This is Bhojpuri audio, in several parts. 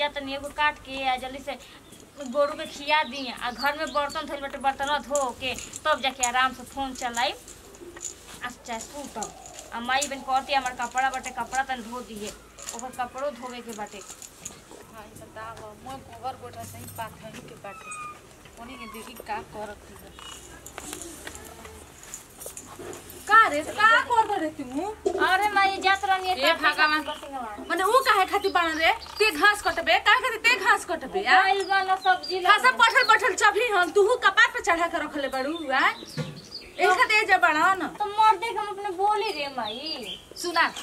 जा तनी एगो काट के आ जल्दी से गोरू के खिया दी आ घर में बर्तन धोइल बाटे बर्तन धो के तब जाके आराम से फोन चलाई अच्छा सूतब आ माई बन कहती हमार कपड़ा बाटे कपड़ा तन धो दिए ओकर कपड़ो धोवे के बाटे हाय बताव मैं गोबर गोटा सही पाथर के बाटे उन्हीं के देखी का करत थी का रे का कर रे तू अरे माई जात रहनी ए भगवान माने ऊ काहे खाती बन रे ते घास कटबे काहे खाती ते घास कटबे आ आइल वाला सब्जी खासा बैठल बैठल चबली हम तू कपार पे चढ़ा के रखले बड़ू आ ऐसा दे जा बड़ा न तो मर्दे के हम अपने बोली रे माई सुना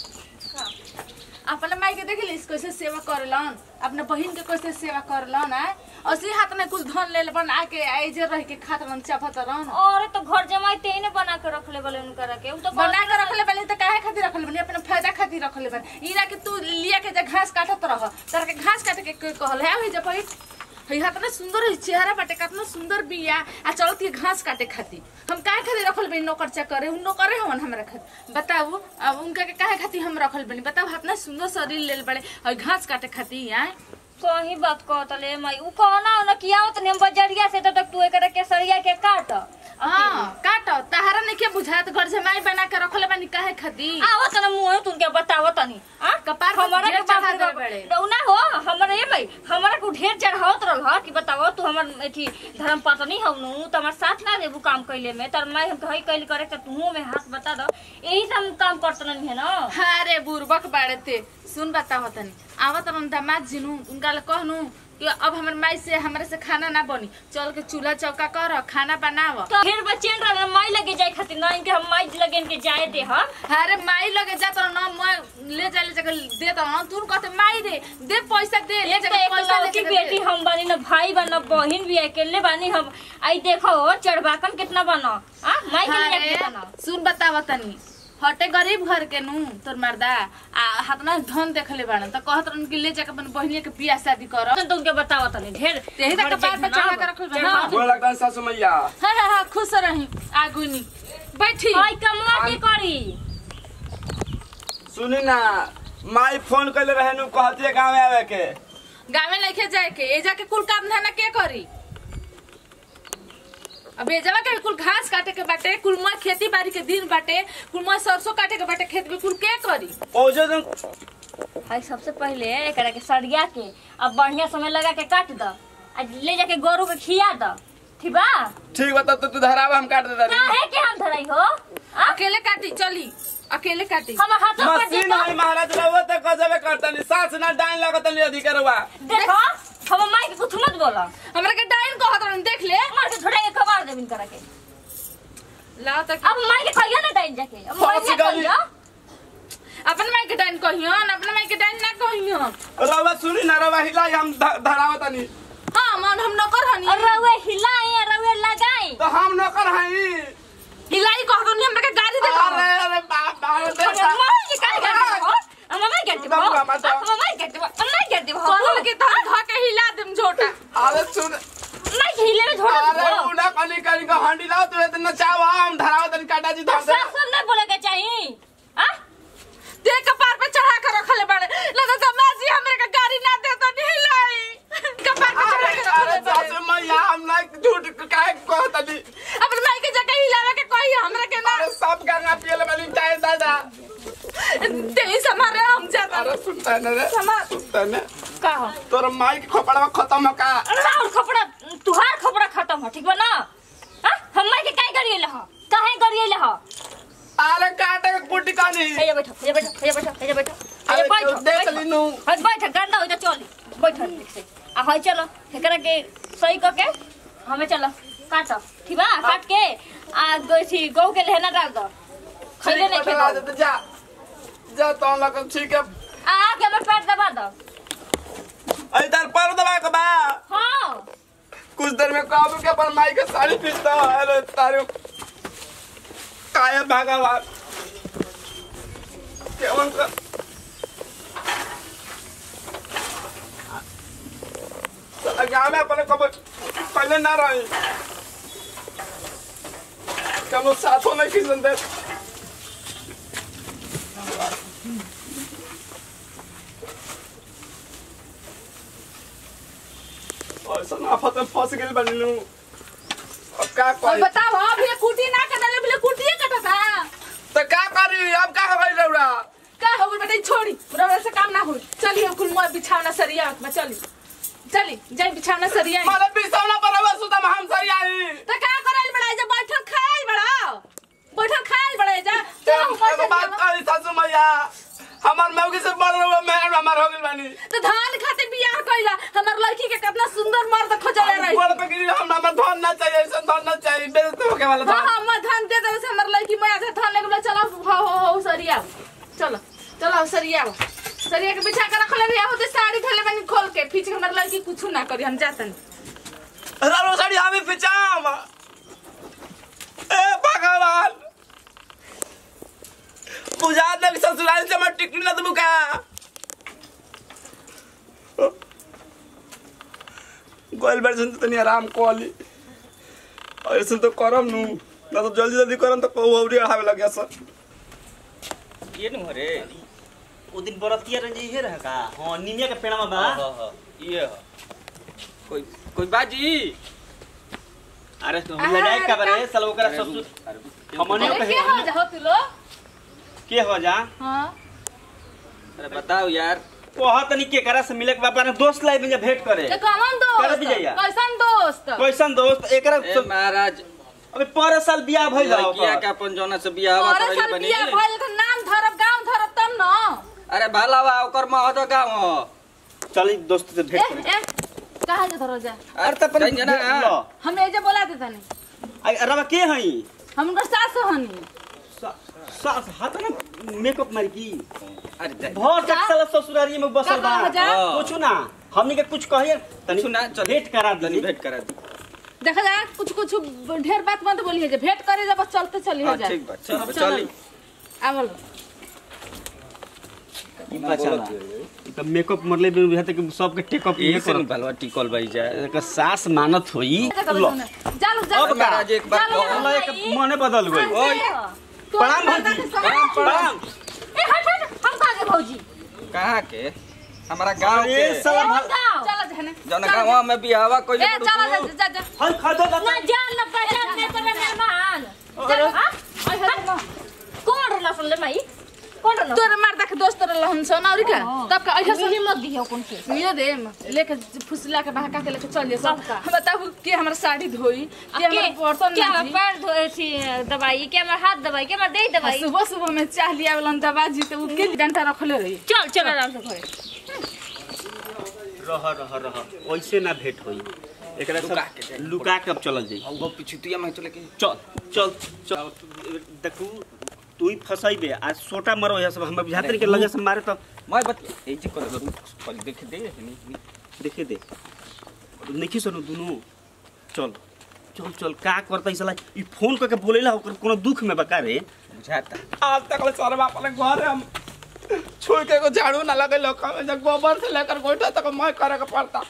अपने माई के देख लीस कैसे सेवा करलन अपने बहन के कैसे सेवा करलन आ असली हाथ में कुछ धन ले लेबन आके आइजे रह के खात रहन चापत रहन अरे तो घर जमाई तेने बना के रखले बोले उनकरा के उ तो बना के रखले बनी तो काहे खातिर रखले बनी अपने फायदा खातिर रखले बनी ई ना कि तू लिया के जे घास काटत रह तर के घास काटे के कोई कहल है जे पई हई हाथ में सुंदर है चेहरा बाटे कितना सुंदर बिया आ चलत ये घास काटे खातिर हम काहे खातिर रखल बनी नौकर चाकर उन नौकर हवन हमरा खातिर बताऊ अब उनका के काहे खातिर हम रखल बनी बताऊ हाथ सुंदर शरीर लेल बड़े और घास काटे खातिर आ सही बात कहत ले माई उ कहना ना किया तनी हम बजरिया से तब तक तू एकरा के सरिया के काट हां काट तहारा नहीं के बुझात घर से माई बना के रखले बनी काहे खातिर आवो तना मुंह तुनके बतावो तनी आ कपार पर हमारा ढेर के चढ़ा बाप देले रे बड़े। ना हो हमारा ये भाई हमारा को ढेर चढ़ावत रहल ह कि बतावो तू हमर एथी धर्म पत्नी हौ नु त हमर साथ ना देबू काम कइले में तर मैं हम कहि कइल करे त तू में हाथ बता दो यही से हम काम करतन है ना अरे बुरबक बाड़े ते सुन बताओ तनी आवत हम दामाद जिनू उनका ले कहनू कि अब हमर माई से हमरे से खाना ना बनी चल के चूल्हा चौका कर खाना बनाव तो फिर बच्चे रह माई लगे जाए खातिर ना इनके हम माई लगे इनके जाए दे हम अरे माई लगे जात न मैं ले जा ले जाके दे दो न तू कहते माई दे दे पैसा दे ले एक तो जाके एक पैसा ले लड़की जाके बेटी दे। हम बनी ना भाई बन बहन भी अकेले बनी हम आई देखो चढ़बाकन कितना बना आ माई के लिए अरे, बना सुन बताव तनी हटे गरीब घर के नू तोर मर्दा आ हाथना धन देखले बाड़न त कहत रहन कि ले जाके अपन बहिनी के बियाह शादी कर तो उनके बताओ तनी ढेर तेही तक कपार पे चढ़ा के रखल बा ना। गोर लगता है सासू मैया हाँ हाँ हाँ खुश रही आगुनी बैठी आई कमला की करी सुनी ना माई फोन कैले रहे नु कहती है गाँव आवे के गावे लेके जाए के ए जाके कुल काम धंधा के करी अब ए जवा के कुल घास काटे के बाटे कुल मैं खेती बाड़ी के दिन बाटे कुल मैं सरसों काटे के बाटे खेत में कुल के करी ओजे तुम हाई सबसे पहले एकरा के सरिया के अब बढ़िया समय लगा के काट द आ ले जाके गोरू के खिया द ठीक बा ठीक बता तो तू धरावा हम काट देता काहे के हम धराई हो आ? अकेले काटी चली अकेले काटी हम हाथों पर मशीन देखो है महाराज रहो तो गजबे करतनी सास ना डाइन लगतनी अधिकारवा देखो हम माई के कुछ मत बोला हमरा के डाइन कहत रहन देख ले मार के थोड़ा एक खबर देबिन करा के लाओ तक अब माई के कहियो ना डाइन जाके अब माई के फंस गई। कहियो अपन माई के डाइन कहियन अपन माई के डाइन ना कहियन रवा सुनी ना रवा हिलाई हम ध- धरावतनी हां मन हम नौकर हनी और रउए हिलाई और रउए लगाई तो हम नौकर हई हिलाई कहत रहनी हमरा के गाड़ी दे अरे अरे बाप बाप हम माई के काहे करते हो हम माई करते हो बाबू, बाबू, बाबू। हम माई करते हो हम माई करते हो कहल के तहन ध के हिला देम झोटा अरे सुन माई के हिले में छोड़ अरे दो उड़ा कनी कनी का हंडी लाओ तू इतना चाव हम धरावतनी काटा जी धर दे सास सब नहीं बोले के चाहिए आ ते कपार पे चढ़ा के रखले बाड़े लगा समाजी हमरे के गाड़ी ना दे तो नहीं लाई कपार पे चढ़ा के अरे रखले बाड़े सासू मैया हम ना झूठ काहे कहतनी अपन माई के जगह हिलावे के कोई हमरा के ना अरे सब गंगा पियले वाली चाहे दादा ते ही समारे हम जाता अरे सुनता है ना रे समार सुनता है ना का हो तोर माई के खपड़ा खत्म हो का और खपड़ा तुहार खपड़ा खत्म हो ठीक बा ना आ हम माई के काहे गरिएले हो काहे गरिएले हो अरे काटे के कुटी कानी हे जा बैठो हे जा बैठो हे जा बैठो हे जा बैठो हे अरे जा बैठो तो देख बैठो। लीनू हट बैठ गंदा हो जा चली बैठ ठीक से आ हई चलो एकरा के सही क के हमें चलो काट ठीक बा काट के आ गई गौ के लहना डाल दो खैले नहीं कटवा खेबो दे जा जा तो लग ठीक है आ आके हमर पैर दबा दो इधर पर दबा के बा हां कुछ देर में काबू के पर माई के साड़ी पीसता अरे तारे काय भगवान केवन का साला गाँव में अपने कब पहले ना रही कम साथों में किसन दे आफत में फंस गेल बनी नु अब का और करी बताओ अब ये कुटी ना कटले बोले कुटिए कटता तो का करी अब का हो गई रौरा का हो गई बेटा छोड़ी रौरा से काम ना हो चलिए अब कुल मुआ बिछावना सरिया में चली चली जाई बिछावना सरिया मारे बिसौना पर अब सुतम हम सही आई तो का करल बड़ा जा बैठल खाइल बड़ा बैठल खाइल बड़ा जा एगो बात कही सासू मैया हमार मौगी से बड़ रहो मेहर हमार हो गेल बानी तो धान खाते बियाह कइला हमर लड़की के कितना सुंदर मर्द खोजले रही बड़ पे गिरी हम हमार धन ना चाहिए ऐसा धन ना चाहिए बेइज्जती होके वाला हाँ धन हाँ मैं धान दे देबे से हमर लड़की मैं आधा धान लेके बोला चलो हो हो हो सरिया चलो चलो सरिया सरिया के बिछा के रखले बियाह होते साड़ी धले बनी खोल के पीछे हमर लड़की कुछ ना करी हम जातन रारो साड़ी हमें पिचाम ए भगवान बुझा दे ससुराल से मैं टिकट ना दूं का गोल वर्जन तो नहीं आराम कोली और ऐसे तो करम नु ना तो जल्दी जल्दी करम तो कहू अवरी अढ़ावे लग गया सर ये न रे ओ दिन बरतिया रंज इहे रह का हां निमिया के पेड़वा बा हाँ, हाँ, ये ह। कोई कोई बाजी अरे तो हम ले जाए का बरे साल ओकरा ससुर हमने अरे कहे के हो जा हो तू लो के हो जा हां अरे बताओ यार ओहा तनी के करा से मिले के बाबा ने दोस्त लाई में भेंट करे ते कमन कर दोस्त दीजिए। कैसन दोस्त कैसन दोस्त एकरा ए महाराज अबे पर साल बियाह भइल लड़किया के अपन जौना से बियाह और करले साल बनी बियाह भइल त नाम धरब गांव धरब तब न अरे भालावा ओकर महतो गाँव ह चली दोस्त से ए भेंट करे ए कहा जा धरो जा अरे त अपन जाइए ना। लो। हम एजे बोला देता नहीं आई अरबा के हई हम उनका सास हनी सास हाथ ना मेकअप मारी की अरे जाइए। भर तक साला ससुरारी में बसल बा कहाँ जा? कुछ ना हमनी के कुछ कहिए तनी सुना, चल। भेंट करा तनी दी भेंट करा दी देखा जा कुछ कुछ ढेर बात मत बोलिए जे भेंट करे जा बस चलते चली हाँ, जा ठीक बा ठीक बा चलो। चली आवल चला ई त मेकअप मरले बिन बुझा तक सबके टेकअप ये ये से कर भलवा टिकल भाई जाए एकर सास मानत होई लो जा लो जा अब लो। महाराज एक बार चलो, कहो। अल्लाह एक मने बदल गई ओए तू प्रणाम अपना भौजी। के समझ। प्रणाम ए हट हट हम कहा के भौजी कहाँ के हमारा गांव अरे के साला भा- चलो जहने जौना गांव में बियाहवा कोई ए चलो जा जा जा हल खदो ना जान ना पहचान नहीं पर मेहमान चलो हाँ? आई हट ना कौन रहला सुन ले माई कौन रहला तोरे मारदा के दोस्त रहल हम सोना और का तब का ऐसा मिली मत दियो कौन से मिले दे लेके फुसला के बहका के लेके चल जे सब सबका। हम बताबू के हमर साड़ी धोई के के हमर बर्तन क्या माजी पैर धोए थी दवाई के हमर हाथ दवाई के हमर दे आ दवाई सुबह सुबह में चाह लिया वाला दवा जी तो के डंडा रखले रही चल चल आराम से घरे रह रह रह वैसे ना भेंट होई एकरा लुका के सब जाई। लुका के अब चलल जाई वो पिछुतिया में चले के चल चल चल देखू तू ही फसाइबे आज सोटा मरो या सब हम बुझाते के लगे से मारे तो मैं बत ए जी कर करू पल देख दे नहीं देखे दे नहीं सुनो दुनू चल चल चल का करता ई साला ई फोन करके बोलेला ओकर कोनो दुख में बका रे बुझाता आज तक ले सर अपने घर हम छुई के को झाड़ू ना लगे लोग में जब गोबर से लेकर गोइठा तक मैं करे के पड़ता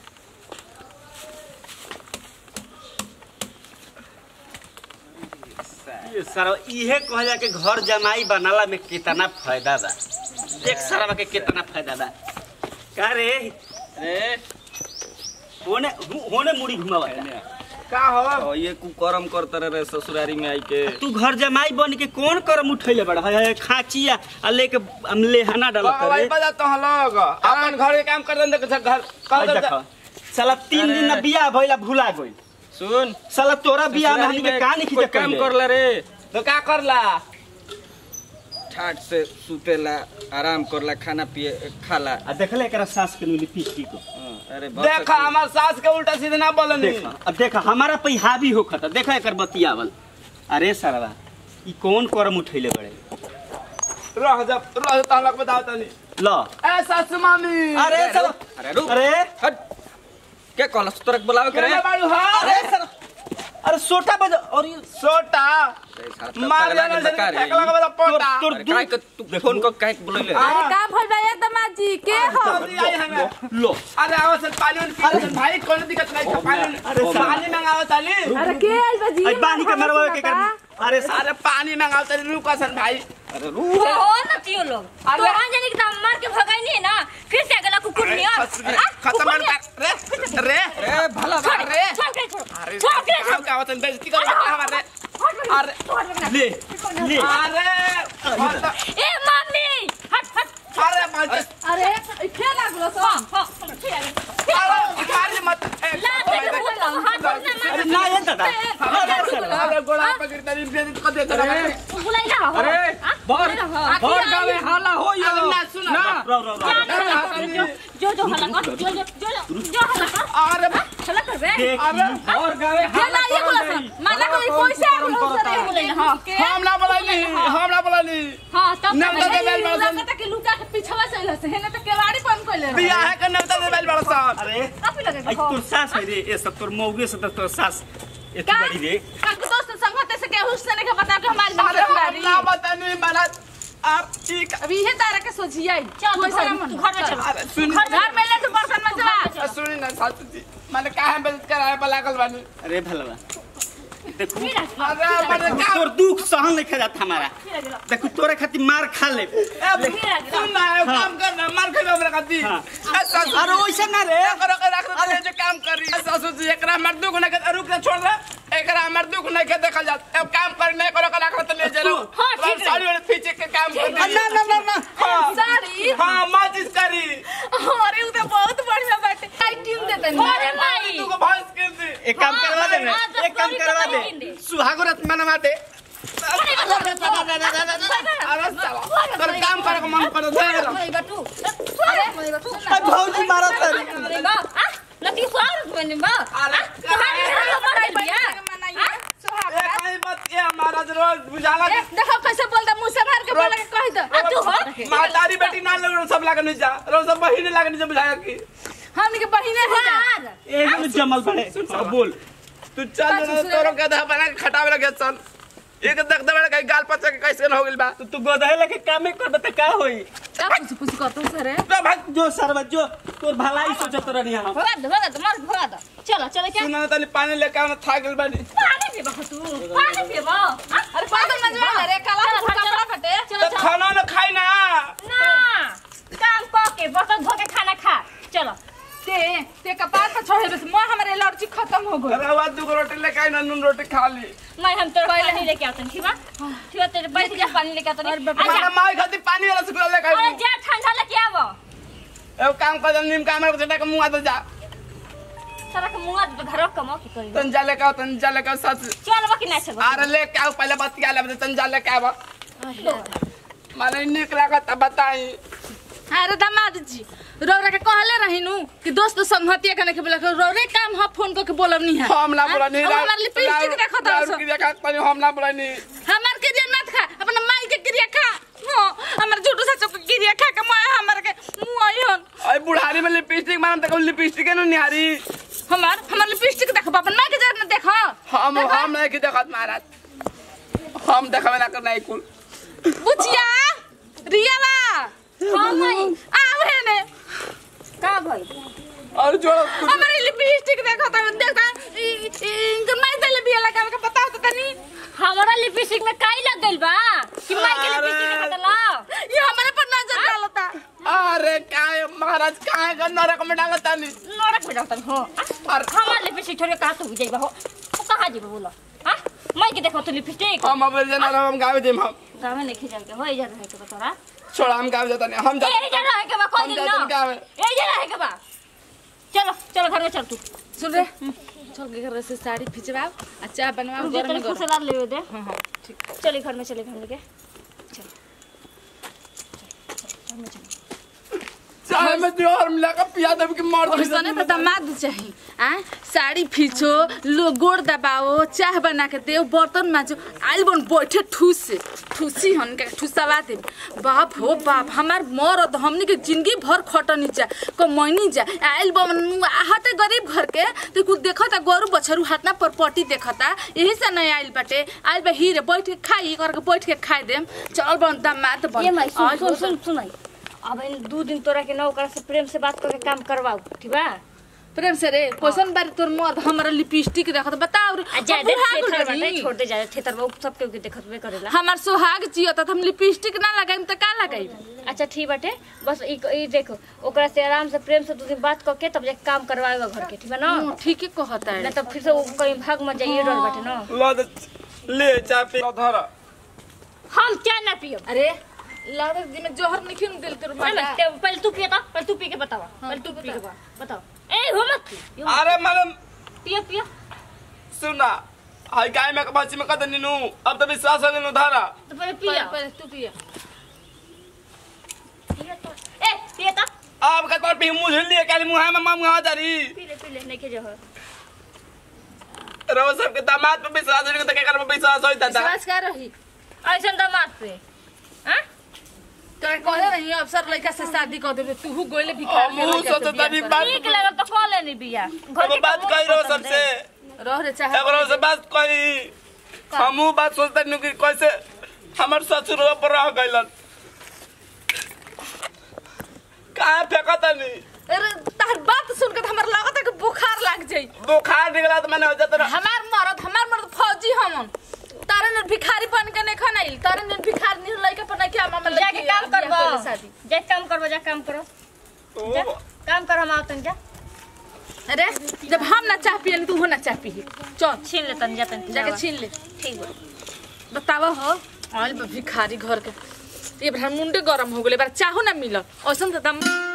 ये सारा इहे कहला के घर जमाई बनाला में कितना फायदा बा एक सारा के कितना फायदा बा का रे रे होने होने मुड़ी घुमावा का हो ओ ये कुकर्म करत रे ससुरारी में आई के तू घर जमाई बन के कौन करम उठैले बड़ा है खाचिया आ लेके हम लेहाना डालत वही रे बजा तो हम लोग अपन घर के काम कर दे घर आई कर देखा साला तीन अरे। दिन ना बियाह भइला भुला गइल सुन साला तोरा बियाह में ससुरारी हमनी के का नहीं कोई खींचे काम करला रे तो का करला ठाट से सुतेला आराम करला खाना पिए खाला आ देखले एकरा सास के नुली पीट की को हाँ, अरे बहुत देखा हमार सास के उल्टा सीधे ना बोलनी देखा अब देखा हमारा पे हावी होखत देखा एकर बतियावल अरे सरवा ई कौन करम उठैले बड़े रह जा रह जा तहलक बताओ तनी ल ए सासू मामी अरे साला अरे रुक अरे हट के कहलस तोरा के बुलावे करे केने बाड़ू हा अरे साला अरे सोटा बज और ये सोटा मार जाना से फेंक लगा बता पोटा तोर अरे काहे के तू फोन को काहे के बुलैले हाँ। का भइल बा एकदम जी के हो जल्दी आई हमें लो अरे आओ सर पानी उन पी लो भाई कोई दिक्कत नहीं है पानी अरे उन- साला। पानी मंगाओ ताली अरे के आइल बा जी आई बानी के मरवा के कर अरे सा- अरे पानी मंगाओ ताली रुको सन भाई अरे रुक हो न तियो लोग अरे। तो वहां जाने के दाम मार के भगाई नहीं है ना फिर से अगला कुकुर नहीं खस- खत्म कर रे रे अरे भला छोड़ अरे छोड़ के छोड़ अरे छोड़ के छोड़ काम का वचन बेइज्जती करो हमारे अरे ले ले अरे ए मम्मी हट हट अरे मार अरे फेल लागलो सो हां हां ठीक है अरे मार मत ला दे बोला हाथ बोलना अरे ना ये दादा अरे गोड़ा पकड़ तरी बेइज्जती कर दे अरे बुलाई ला अरे बर बर गावे हाला हो यो ना सुन ना रो रो रो जो जो हल्ला कर जो जो जो जो हल्ला कर अरे हल्ला कर बे देख अरे बर गावे फेल ना ये बोला सन माला कोई पैसा बोलो सर बुलाई ला हां हम ना बोलानी हम ना बोलानी हां तब ना तक दे बेल बड़ा लगता कि लुका के पीछवा से लसे हेने तो केवाड़ी बंद कइले बिया है के नवता दे बेल बड़ा सा अरे काफी लगे आई तोर सास है रे ये सब तोर मौगे से तोर सास एती बड़ी रे काक दोस्त संगते से के हुस्न ने के बता के हमारी अरे हम बात ना बतानी माना आप ठीक अभी ये तारा के सोचिए चल तू घर तू घर में चल अरे सुन घर में ले तो बर्तन में चला सुनी ना सासू जी मैंने काहे बेइज्जत कराए बलागल बानी अरे भलवा देखू अरे मैंने का तोर दुख सहन नहीं जाता हमारा देखू तोरे खातिर मार खा ले सुन ना एक काम कर ना मार के हमरा खाती हाँ। सासू अरे वैसे ना रे करो के रख दे जो काम करी सासू जी एकरा मर दुख ना के रुक ना छोड़ दे एकरा मर दुख नहीं के देखल जात अब काम कर नहीं करो के रख तो ले चलो हाँ, ठीक है। साड़ी वाले पीछे के काम कर दी ना ना ना ना हाँ साड़ी हाँ माचिस करी अरे उ तो बहुत बढ़िया बाटे आई टीम देते अरे माई तू को भैंस कर दी एक काम हाँ, करवा दे हाँ, ना दस एक काम कौड़ी करवा तो दे नहीं दे। सुहागो रात मनवा दे अरे साला तर काम करे को मन कर दे अरे बटू अरे भौजी मारा तारी अरे बा आ नती स्वागत बने बा अरे तुम्हारे घर मर गया ए कहीं मत ये हमारा रोज बुझाला ए, देखो कैसे बोलता मुंह से मार के बोला के कह दो आ तू हो मातारी बेटी ना लग सब लागे नहीं जा रो सब बहिने लागे नहीं जा बुझाया की हमनी के बहिने है जा यार एक में जमल पड़े हाँ, बोल तू चल ना तोरो गधा बना के खटावे लगे चल एक देख दे बड़ा कहीं गाल पचा के कैसे न हो गेल बा तू तू गोदाई लेके काम ही करबे त का होई का कुछ कुछ करतो सर तो भाग जो सरबत जो तोर भलाई सोचत रहनी हम भगा दो भगा दो मार भगा दो चलो चलो क्या सुना तनी पानी लेके आना था गेल बानी पानी पीबा तू पानी पीबा अरे पागल मजवा रे काला चलो, कपड़ा चलो। फटे चलो तो खाना न खाई ना ना काम पके बर्तन धो के खाना खा चलो ते ते कपार पर छोड़े बस मोह हमारे एलर्जी खत्म हो गई अरे आवाज दू रोटी लेके आई ना नून रोटी खा ली मैं हम तेरे पानी लेके आते हैं ठीक है ठीक है तेरे बैठ जा पानी लेके आते हैं माना आजा माई खाती पानी वाला सुकुला लेके अरे आई जा ठंडा लेके आवो ए काम कर दे नीम काम कर के मुंह आ जा सारा के मुंह पे घर कमा के करी तन जा लेके आओ तन जा लेके आओ सच चल बा कि नहीं चल अरे लेके आओ पहले बतिया ले तन जा लेके आओ माने निक लागत बताई अरे दामाद जी रौरा के कहले रहिनु कि दोस्त संगतिया कने के बोला के रौरे काम ह फोन को के बोलब नहीं है हम ना बोला नहीं अब हमार लिपस्टिक देखो तो दारू की देखा पानी हम ना बोला नहीं हमार क्रिया मत खा अपना माई के क्रिया खा हां हमार झूठू सच के क्रिया खा के मैं हमार के मुंह आइहन अरे बुढ़ारी में लिपस्टिक मारम तक लिपस्टिक है निहारी हमार हमार लिपस्टिक देखो अपन माई के जरा देख हम हम नहीं की देखत महाराज हम देखबे ना कर नहीं कुल बुचिया रियाला हां माई आवे ने का भाई और जो हमारी लिपस्टिक देखो तो देखा इनकर माई दे बिया लगा के बताओ तो तनी हमारा लिपस्टिक में काई लग गइल बा कि माई के अरे। लिपस्टिक में बदला ये हमारे पर नजर डालता अरे काय महाराज काय का नरक में डालता नहीं नरक में जाता हो और हमार लिपस्टिक छोड़ के कहां तो जाइबा हो तो कहां जेबा बोलो हां माई के देखो तो लिपस्टिक हम अब जना हम गावे देम हम गाँव में नहीं जाके हो इधर रहे के बा तोरा छोड़ा हम गावे जाता नहीं हम ए इधर रहे के बा कोई हम दिन जाते ना गाँव में। ए इधर रहे के बा चलो चलो घर में चल तू सुन रे चल के घर से साड़ी खिंचवाओ आ चाय बनवाओ मुझे गरम तेरे गरम खुशला ले दे हां हां ठीक चले घर में चले घर में के चल चल, घर में चल चाहे में जोहर मिला के पिया देब कि मर और सने तो दामाद चाहिए आ साड़ी खींचो लो गोड़ दबाओ चाय बना के दे बर्तन माजो आइल बन बैठे ठूस से ठूसी हन के ठूसवा दे बाप हो बाप हमार मरद हमनी के जिंदगी भर खटनी जा कमैनी जा आइल बन आहते गरीब घर के तो कुछ देखता गोरु बछरू हाथना पर पटी देखता यही से नहीं आइल बाटे आइल बा हीरे बैठ के खाई करके बैठ के खाई देम चल बन दामाद बन ये माई सुन आइल सुन बन। सुन सुन आई। अब इन दो दिन तोरा के नौकर से प्रेम से बात करके काम करवाओ ठीक बा प्रेम से रे कैसन बारी तोर मर्द हमारा लिपस्टिक देखत बताओ रे आ जादे बुढ़ा गेल थेथर बानी। बाटे छोड़ दे जाए थेथर बहुत सब के देखतबे करेला हमार सुहाग जियो त हम लिपस्टिक ना लगाइम त का लगाइम अच्छा ठीक बाटे बस ई ई देखो ओकरा से आराम से प्रेम से दू दिन बात करके तब जाके काम करवाएगा घर के ठीक है ना हम्म, ठीक है कहता ना है तो फिर से वो कहीं भाग मत जाइए डर बाटे ना लो दे ले चाय पी लो धर हम चाय ना पियो अरे लागत जी में जोहर नहीं खिन दिल तोर पहले माता पहले तू पियो तो पहले तू पी के बतावा पहले तू पी के बता बताओ ए हो मत पियो अरे मैडम पियो पियो सुना हाय गाय में बच्ची में कद नीनू अब तो विश्वास हो गइल धारा तो पहले पिया पियो पहले तू पिया पियो तो ए पियो तो अब का पर पी मुझे लिए काली मुहा में मां मुहा जारी पी ले पी ले नहीं के जो है रहो सबके दामाद पे विश्वास नहीं तो के कर पे विश्वास होई दादा विश्वास कर रही ऐसा दामाद पे हां तो कहले नहीं अफसर लड़का से शादी कर देबे तू गोले भी ओ, मुंह सोचो तनी बात ठीक लगा तो कॉल लेनी बिया घर अब के बात काम कही रहो खत्म सबसे दे। रह रे चाहे एकरो से बात कही हमू बात सोचते नु कि कैसे हमर ससुर पर रह गइलन कहाँ फेंकत नहीं अरे तार बात सुन के हमर लागत है कि बुखार लाग जाई बुखार निकला तो मैंने हो जाता हमार मरद हमार मरद फौजी हमन तारे ने भिखारी बन के नहीं खनाइल तारे ने भिखारी नहीं लइका पर नहीं क्या मामा जाके काम करबो शादी जाके काम करबो जा काम करो जा काम कर हम आवतन जा अरे जब हम ना चाह पियन तू हो ना चाह पी चल छीन ले तन जा तन जाके छीन ले ठीक बा बतावा हो आइल बा भिखारी घर के ये बार मुंडे गरम हो गेले बार चाहो ना मिल औसन त दम